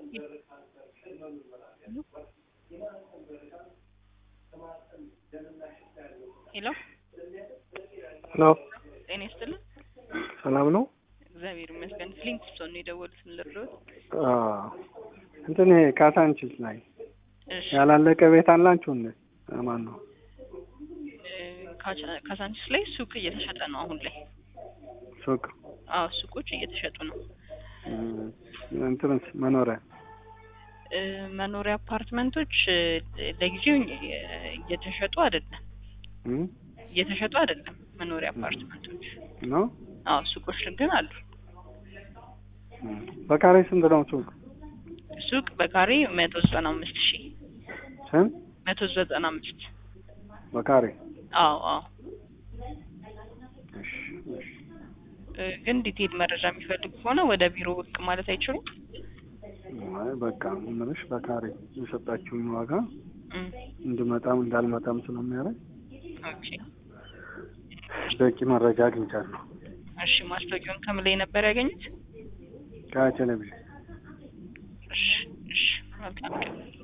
ሄሎ ሄሎ ጤና ይስጥልን። ሰላም ነው? እግዚአብሔር ይመስገን። ፍሊንትስቶን ነው የደወሉት። ምን ልርዳዎት? አዎ እንትን ይሄ ካሳንቺስ ላይ እሺ ያላለቀ ቤት አላችሁ እንዴ? ማን ነው? እ፣ ካቻ- ካሳንቺስ ላይ ሱቅ እየተሸጠ ነው አሁን ላይ። ሱቅ አዎ ሱቆች እየተሸጡ ነው። እም፣ እንትንስ መኖሪያ እ፣ መኖሪያ አፓርትመንቶች እ፣ ለጊዜው እ፣ እየተሸጡ አይደለም እም፣ እየተሸጡ አይደለም መኖሪያ አፓርትመንቶች። ነው? አዎ ሱቆች ግን አሉ። እም፣ በካሬ ስንት ነው ሱቅ? ሱቅ በካሬ መቶ ዘጠና አምስት ሺህ ስንት መቶ ዘጠና አምስት በካሬ? አዎ አዎ እሺ፣ እሺ። እ፣ ግን ዲቴል መረጃ የሚፈልጉ ከሆነ ወደ ቢሮ ብቅ ማለት አይችሉም? አይ በቃ ምንሽ በካሬ የሰጣችሁኝ ዋጋ እም፣ እንድመጣም እንዳልመጣም ስለሚያደርግ ኦኬ በቂ መረጃ አግኝቻለሁ እሺ ማስታወቂያውን ከምን ላይ ነበር ያገኙት? ከቴሌቪዥን። እሺ እሺ መልካም ቀን